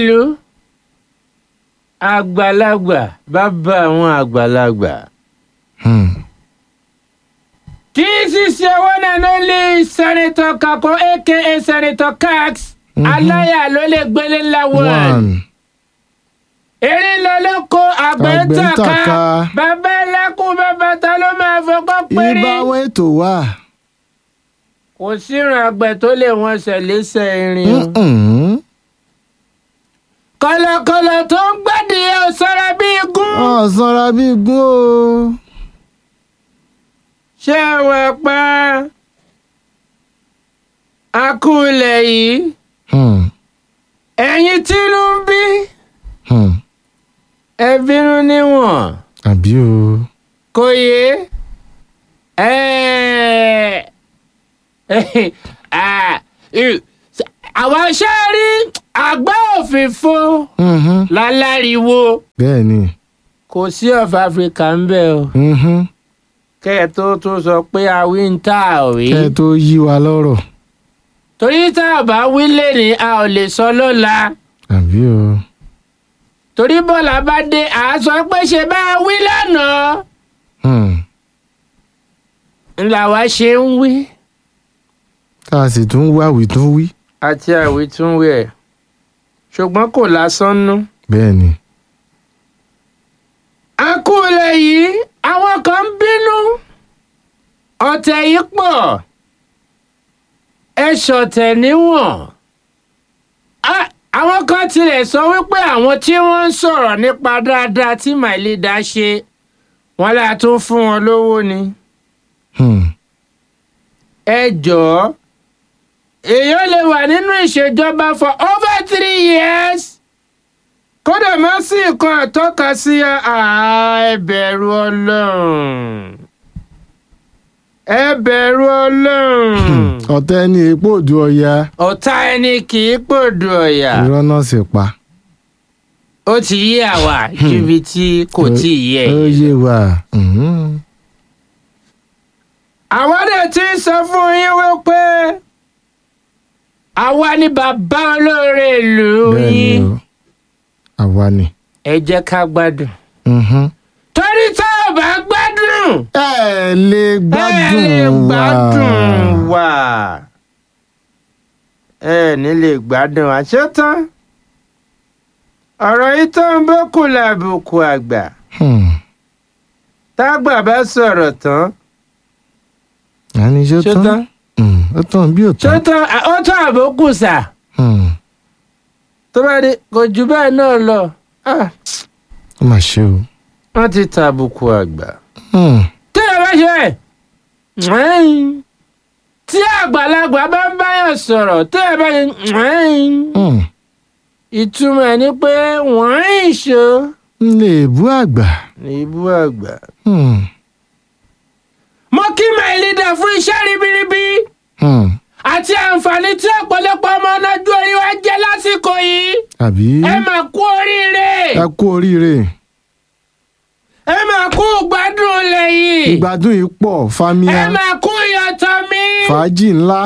ìlú àgbàlagbà bàbá àwọn àgbàlagbà. Hmm. This is your one and only Senator Kako aka Senator Cax. Mhm. Aláyà ló lè gbélé ńlá one. one. Erin lọ ló kó àgbẹ̀ Àgbẹ̀ ń tàka. tàka. Bàbá ẹlẹ́kùn bàbá ta ló máa fọkọ́ péré. ibà àwọn ètò wà. Kò síran àgbẹ̀ tó lè wọ́n ṣẹ̀lẹ́sẹ̀ irin o. Mm-mm. Kọ̀lọ̀kọ̀lọ̀ tó ń gbẹ́dìí ò sọ́ra bí igún. ọ̀ sanra bí gún o. Ṣé ẹ wẹ̀ pa akúlẹ̀ yìí? Hmm. Ẹ̀yin tí ló ń bí. Hmm. Ẹ bínú níwọ̀n. àbí o. kò yé ẹ àwọn iṣẹ́ rí àgbá òfìfo Mhm. láláriwo bẹ́ẹ̀ ni. kò sí of Africa ń bẹ̀ o Mhm. kẹ́ ẹ tó tó sọ pé a wí ń tà rí kẹ́ ẹ tó yí wa lọ́rọ̀. torí tá a bá wí lẹ́ni a ò lè sọ lọ́la àbí o. torí bọ́lá bá dé à á sọ pé ṣe bá a wí lánàá Hmm. ńlá wa ṣe ń wí. tá a sì tún wá wí tún wí. àti àwítúnwí ẹ̀ ṣùgbọ́n kò lásán nú. bẹ́ẹ̀ ni. àkúlẹ̀ yìí àwọn kan ń bínú ọ̀tẹ̀ yìí pọ̀ ẹ ṣọ̀tẹ̀ níwọ̀n. Á- àwọn kan tilẹ̀ sọ wípé àwọn tí wọ́n ń sọ̀rọ̀ nípa dáadáa tí my leader ṣe wọ́n là tún fún wọn lówó ni. Hmm. ẹ jọ̀ọ́ èèyàn lè wà nínú ìṣèjọba for over three years kódà má sí nǹkan àtọ́ka sí àá ẹ bẹ̀rù ọlọ́run ẹ bẹ̀rù ọlọ́run ọ̀tẹ̀ ni èèpo òdu ọya ọ̀tá ẹni kì í pòdù ọ̀yà irọ́ náà sì pa. ó ti yé àwa ju ibi tí kò tí ì yé ó yìí. yé wa. Mhm. àwa dẹ̀ ti ń sọ fún yín wípé àwa ni bàbá olóore ìlú bẹ́ẹ̀ ni yín o. àwa ni. ẹ jẹ́ ká gbádùn. Mhm. torí tá ò bá gbádùn ẹ lè ẹ gbádùn lè wa. gbádùn wa ẹ ní lè gbádùn àṣetán ọ̀rọ̀ yìí tó ń bókù làbùkù àgbà Hmm. tágbà bá sọ̀rọ̀ tán àní ṣó ṣó tán. tán Hmm. ó tán bí ò ṣó tán. tán à, ó tán àbókù sà Hmm. tó bá dé kò jù bẹ́ẹ̀ náà lọ Ah, ó mà ṣe o. wọ́n ti tàbùkù àgbà. Hmm. tí ẹ bá ṣe ẹ̀ẹ́n, tí àgbàlagbà bá ń báyọ̀ sọ̀rọ̀ tí ẹ bá ṣe ẹ̀ẹ́n, Hmm. ìtumọ̀ ẹ̀ ni pé wọ́n ń ṣó n lè bú àgbà. ní ibú àgbà. Hmm. mo kí my leader fún iṣẹ́ ribiribi Hmm. àti àǹfààní tí ọ̀pọ̀lọpọ̀ ọmọ ọlọ́jú orí wa jẹ́ lásìkò yìí àbí. ẹ mà kú oríire ẹ kú oríire. ẹ mà kú gbádùn ilẹ̀ yìí ìgbádùn yìí pọ̀ ẹ fámíà mà kú ìyàtọ̀ mi fàájì ńlá.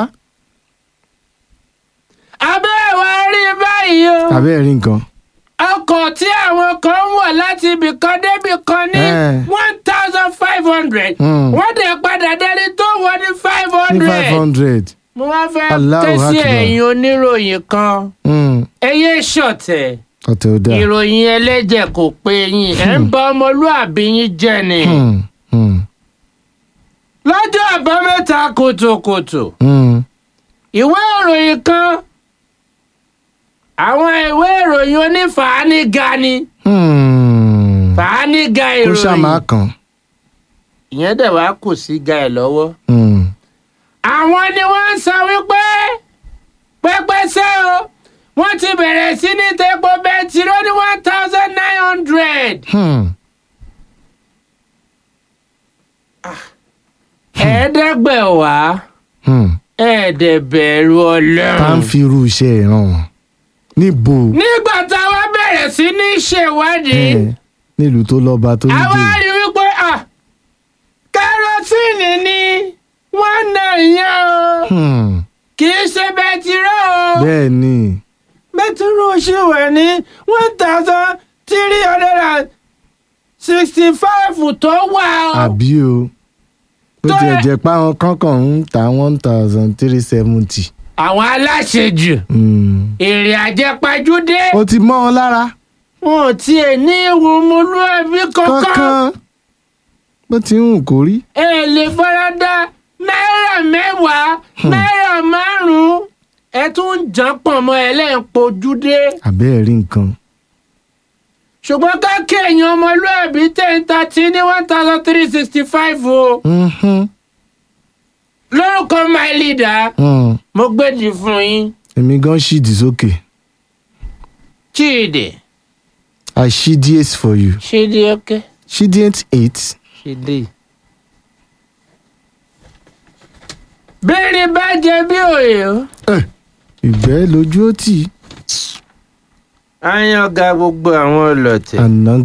abẹ́ ẹ̀ wá rí báyìí o. abẹ́ rí nǹkan. ọkọ̀ tí àwọn kan ń wọ̀ láti ibì kan débì kan ní Eh. one thousand five hundred Hmm. wọ́n dẹ̀ padà délé tó wọ ní five ní five hundred. hundred. mo wá fẹ́ Allahu ké sí Akbar. ẹ̀yin oníròyìn kan ẹ yé ṣọ̀tẹ̀ ọ̀tẹ̀ ò dáa. ìròyìn ẹlẹ́jẹ̀ kò pé yín ẹ̀ ń bà ọmọlúàbí yín jẹ́ ni. Hmm. Hmm. lọ́jọ́ àbámẹ́ta kùtùkùtù Hmm. ìwé ìròyìn kan àwọn ìwé ìròyìn onífàáníga ni Hmm. fàáníga kó ìròyìn. ṣàmà kàn. ìyẹn dẹ̀ wá kù sí ga ẹ̀ lọ́wọ́. Hmm. àwọn ni wọ́n ń sọ wípé pẹ́pẹ́sẹ́ o wọ́n ti bẹ̀rẹ̀ sí ní tepo bẹntiró ní one thousand nine hundred. Hmm. ẹ̀ẹ́dẹ́gbẹ̀wá Hmm. ẹ̀ẹ́dẹ̀bẹ̀rù tá ń ọlọ́run. fi irú iṣẹ́ ìran wọn. níbo. nígbà táwa bẹ̀rẹ̀ sí ní ṣèwádìí Eh, nílùú tó lọ́ba tó ń àwa jò. rí wípé ah, kẹrọsíìnì ni wọ́n nà yẹn o Hmm. kì í ṣe bẹntiró o. bẹ́ẹ̀ ni. bẹ́tírò ṣì wà ní one thousand three hundred and sixty five tó wà o. àbí o bó Tó tiẹ̀ yẹ- jẹ́ pé àwọn kankan ń ta one thousand three seventy. àwọn aláṣejù èrè àjẹpajúdé ó ti mọ́ ọ lára wọn ò tiẹ̀ ní ìwò ọmọlúwàbí kankan kankan bó ti ń hù kó rí. ẹ lè farada náírà mẹ́wàá náírà márùn-ún ẹ tún ń jàn pọ̀ mọ́ ẹ lẹ́yìn pojúdé àbẹ́ẹ̀ rí nǹkan. ṣùgbọ́n ká kéèyàn ọmọlúwàbí ten thirty ní one thousand three sixty five o Mhm. lórúkọ my leader Mm. mo gbèdì fún yín èmi gan ṣídìí sókè Chidi i ṣídìí for you Chidi okay ṣídìí eight. Chidi. bẹ́ẹ̀ni bá jẹ bí òye o. ìgbẹ́ lójú ó tì í a yan ga gbogbo àwọn ọlọ́tẹ̀. àná